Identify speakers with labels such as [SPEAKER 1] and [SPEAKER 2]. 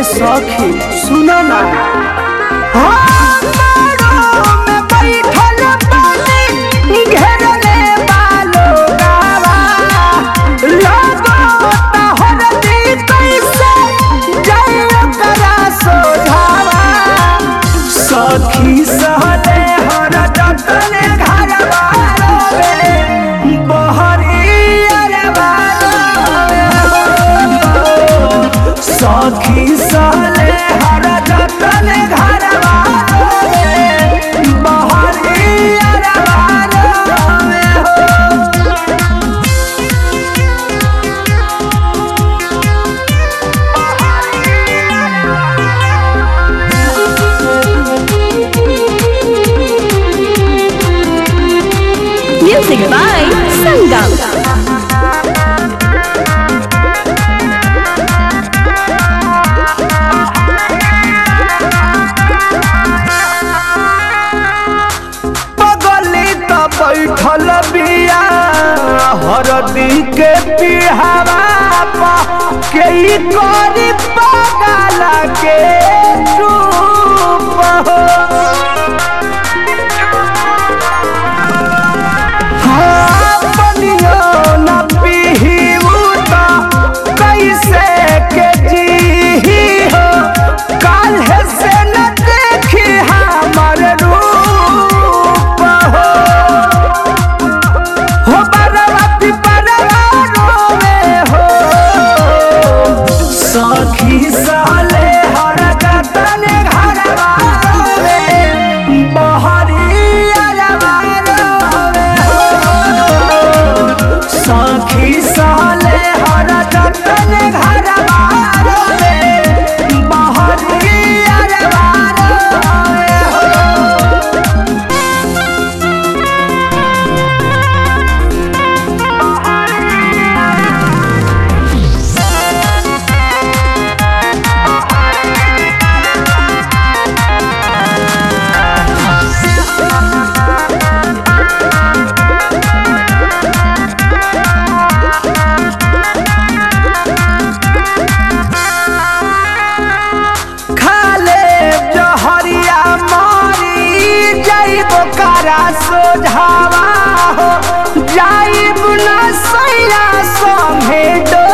[SPEAKER 1] सखी सुनो ना सखी सहले हर जतने घर बारोवे बहरी अरबा सखी सहले हर जतने घर बारोवे बहरी अरबा
[SPEAKER 2] Music by Sangam.
[SPEAKER 1] पगली त बैठल बिया हरदी के पिहावा पा के ई करी पगल के चुप हो हाँ, पनियो न पिहिऊ त कैसे के जीही हो काल्हे से न देखी हमर रूप हो हो बरवा पिपरवा रोवे हो सखी साले हर गतने घरवा रोवे बहरी अरवा रोवे हो सखी साले हर गतने घरवा रोवे बहरी अरवा रोवे हो खाले जहरिया मारी जाइब करा सोझावा हो जाइब न सैया संगे डो